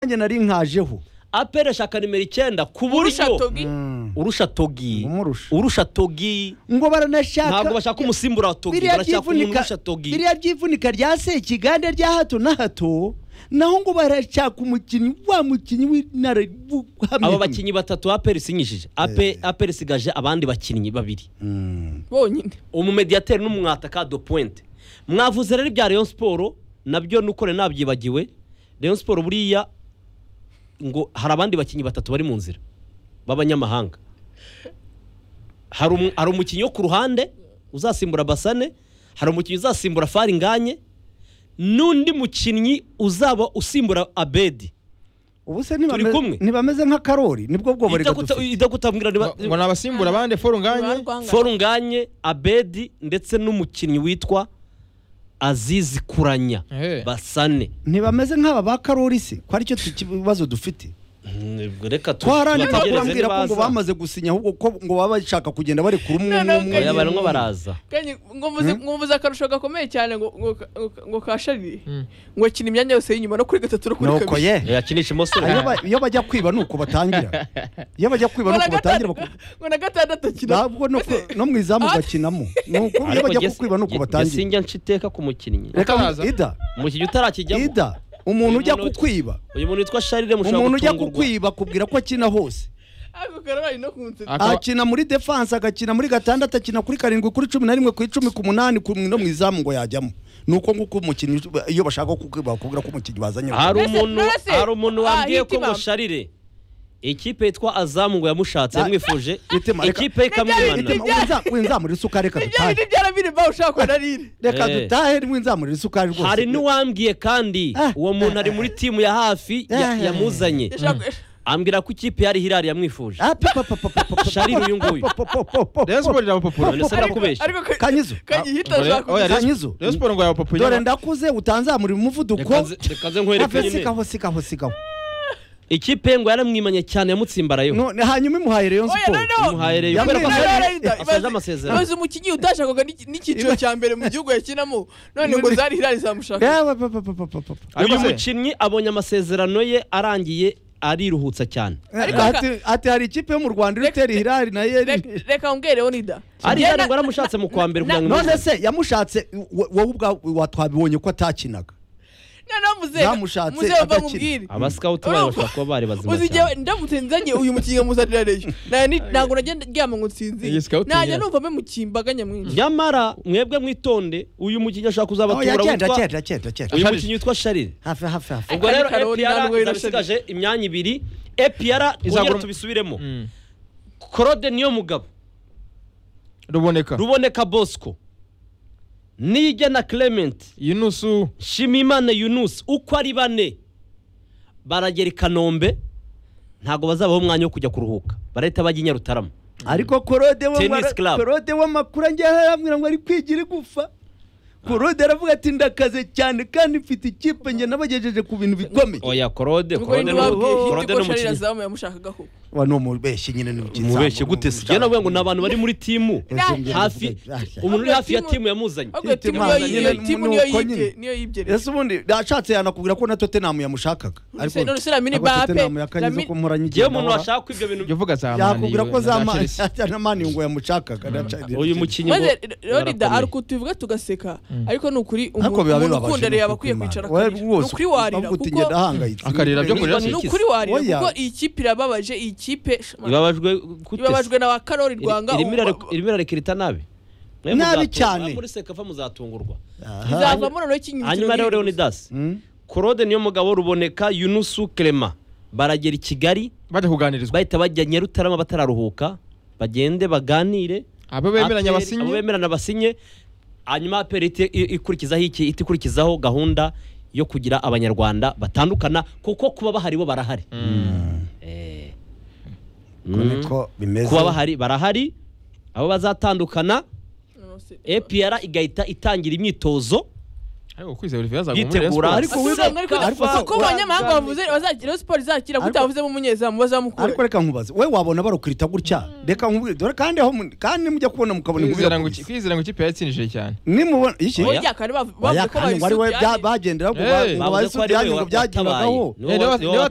nanjye nari nkajeho apera shaka nimero icyenda ku buryo togi urusha togi Umurusha. urusha togi ngo baranashaka ntabwo bashaka umusimbura wa togi biriya barashaka umuntu byivunika urusha togi biriya byivunika rya sekiganda rya hato na hato naho ngo barashaka umukinnyi wa mukinnyi w'inararibugamiye aba bakinnyi batatu apera isinyishije Ape- apera isigaje abandi bakinnyi babiri bonyine umumediyateri n'umwataka do puwente mwavuze rero ibya leon siporo nabyo nukore nabyibagiwe leon siporo buriya ngo hari abandi bakinnyi batatu bari mu nzira b'abanyamahanga hari umu- hari umukinnyi wo ku ruhande uzasimbura basane hari umukinnyi uzasimbura faringanye n'undi mukinnyi uzaba usimbura abedi ubu se Turi kumwe. ntibameze- ntibameze nka karori nibwo bwoba Ibyo reka guta- dufite ibyo kutabwira niba- ngo ni abasimbura bande foru nganye forunganye abedi ndetse n'umukinnyi witwa azizi kuranya Ehe. basane ntibameze nk'aba ba karori se ko aricyo kibazo dufite reka tu- twarangira tubategereze kubabwira ko ngo nibaza. bamaze gusinya ahubwo ko ngo baba bashaka kugenda bari kuri umwe Noneho n'umwe Oya, barimo baraza mwumvuze akarusho gakomeye cyane ngo- ngo ka- ngo- ngo kasharire ngo akina imyanya yose y'inyuma no kuri gatatu no kuri nuko kabiri ye yakinisha umusore iyo ba- iyo bajya kwiba ni uko batangira iyo bajya kwiba ni ngo na uko batangira gatandatu baku- ngo na gatandatu akina ntabwo no ku- no mu izamu bakinamo nuko iyo Ariko bajya Jesse- kukwiba ni uko Je- Jesse batangira njya nca iteka ku mukinnyi reka Utaraza. ida umukinnyi utarakijyamo ida umuntu Uyu ujya muntu- kukwiba uyu muntu witwa sharire mushobora umuntu ujya gutungurwa. kukwiba akubwira ko akina hose ako karabaye no ku nzira Akaba- akina muri defanse agakina muri gatandatu akina kuri karindwi kuri cumi na rimwe ku icumi ku munani ku no mu izamu ngo yajyamo nuko nguko umukinnyi iyo bashaka kukwiba bakubwira ko umukinnyi bazanye hari Mbese- umuntu mbese- hari umuntu wambwiye Ah, ko ngo hitimama. sharire ikipe yitwa azamu ngo yamushatse Ah, yamwifuje hitima, reka- ikipe Hitima, ikamwibana winza- winzamurira isukari reka ibyo dutahe bintu byarabireba ushaka ko narire reka Eh. dutahe winzamurira isukari rwose hari n'uwambwiye kandi Ah. uwo muntu ari muri timu ya hafi ya- Ah. yamuzanye Yashaka- ambwira ko ikipe yari hirari yamwifuje Ah, pa- pa- pa- pa- pa- pa- pa- sharire uyu nguyu pa- pa- pa- pa- Rayon Sport irabapapura none se ndakubeshya ariko ka- Kanyizo. kanyihita Ngo Rayon- ashaka oya, Rayon- Kanyizo. Rayon Sport ngo yabapapuye dore ndakuze utanzamurira umuvuduko Reka nze- reka nze nkwereke Ave, nyine sigaho sigaho sigaho ikipe ngo yaramwimanye cyane yamutsimbarayeho None- hanyuma imuhaye rayon oya siporo noneho imuhaye Yamwe- kubera ko Yamwe- Sharire Yamwe- asoje Yamwe- amasezerano maze umukinnyi utashakaga n'iki- n'icyiciro cya mbere mu gihugu yakinamo none ngo zari hirari zamushaka Yewe, pa- pa- pa- pa- pa- pa- pa. Ariko uyu se- mukinnyi abonye amasezerano ye arangiye ariruhutsa cyane Ariko Ati- ati hari ikipe yo mu rwanda iri Reka- utera ihirari na yo Reka- reka mbwereho nida ari Njye hirari na- ngo yaramushatse mu kwa mbere kugira ngo none imuzane. se yamushatse wo- wowe ubwawe watwabibonye ko atakinaga noneho muzehe Zamushatse muzehe mba agakira. mubwire abasikawuti bayo bashobora kuba bari bazima uzi igihe cyane ndamutse nzanye uyu mukinnyi nkamuzanira reyo Nta- ni- ntabwo najya ndyama ngo nsinzire Iyi scout najya nyine. numva memukira imbaga nyamwinshi nyamara mwebwe mwitonde uyu mukinnyi ashobora Oh, kuzabatura yagenda witwa- agenda agenda agenda uyu Sharire. mukinnyi witwa sharire hafi hafi hafi ubwo rero Ariko Karoli epiyara ntabwo yari isigaje imyanya ibiri epiyara izagura Izagura- tubisubiremo Mm. korode niyo mugabo ruboneka ruboneka bosco niyigena clement yunusu shimimana yunus uko ari bane baragera i kanombe ntabwo bazabaho umwanya wo kujya kuruhuka barahita bajya i nyarutarama ariko korode we Tennis mara- club. korode w'amakuru anjyaho arambwira ngo ari kwigira igufa korode aravuga ati ndakaze cyane kandi mfite ikipe njye nabagejeje ku bintu bikomeye oya korode ubwo korode ni ni wabwiye hiti Korode ni ko sharira umukinnyi zamu yamushakaga koko wa ni umubeshyi nyine ni ukizamu. umubeshye gute se njye navuga ngo ni abantu bari muri timu Ese- hafi umuntu uri hafi ya timu yamuzanye ahubwo Hiti timu Mana, niyo nyine yibye- timu ni niyo uko nyine. yibye niyo yibye rero ese ubundi yashatse yanakubwira ko na tottenham yamushakaga Nonese- nonese Lamine ntabwo Mbappe, tottenham yakanyize Lamine- ko mporanye igenda ngewe umuntu ahora. washaka ko ibyo bintu jya uvuga za mani yakubwira ko yewe, za na Ma- Chelsea. na mani ngo yamushakaga na Chelsea. uyu mukinnyi ngo maze rero nida arakomeye. hari ukuntu tubivuga tugaseka ariko ni ukuri umuntu ariko biba umuntu bibabaje ukunda rero ni yaba akwiye ukuri Imana. kwicara akarira Wowe ni ukuri rwose warira uvuga uti kuko ngenda ahangayitse Akarira byo kurira ni Ikize. ukuri warira Oya. kuko iyi kipe irababaje iyi kipe ibabajwe gute se? ibabajwe na wa karori rwanga Irimo ubu- irare- irimo irarekirita nabi Mwe Nabi muzatunga- cyane. muri sekava muzatungurwa Aha. izavamo noneho ikinyi hanyuma rero leonidas Mm. korode niyo mugabo ruboneka yunusu clement baragera i kigali bajya kuganirizwa bahita bajya nyarutarama batararuhuka bagende baganire abo bemeranya Aperi- abo abasinyi bemeranya basinye hanyuma aperi ite- i- ikurikizaho iki ihita ikurikizaho gahunda yo kugira abanyarwanda batandukana kuko kuba bahari bo barahari Eh. Ko Mm. niko bimeze kuba bahari barahari abo bazatandukana epr igahita itangira imyitozo ariko kwizera olivier azagwa muri Rayon yitegura Sport. Ariko we- ariko se- kuko abanyamahanga bavuze bazakira siporo izakira Ariko- utavuzemo umunyezamu bazamukura ariko reka nkubaze we wabona barukirita gutya reka nkubwire dore kandi aho mu- kandi mujya kubona mukabona Kwizera ngo- inkubira kwizera ngo ikipe yatsinjije cyane nimubona iki Oya. burya kare bavuze ko Oya, kandi ngo ari we bya- bayisubye bagendera ku Hey. basubiranye ngo watabaye. byagirwagaho Niwe wa- Eh, niwe niwe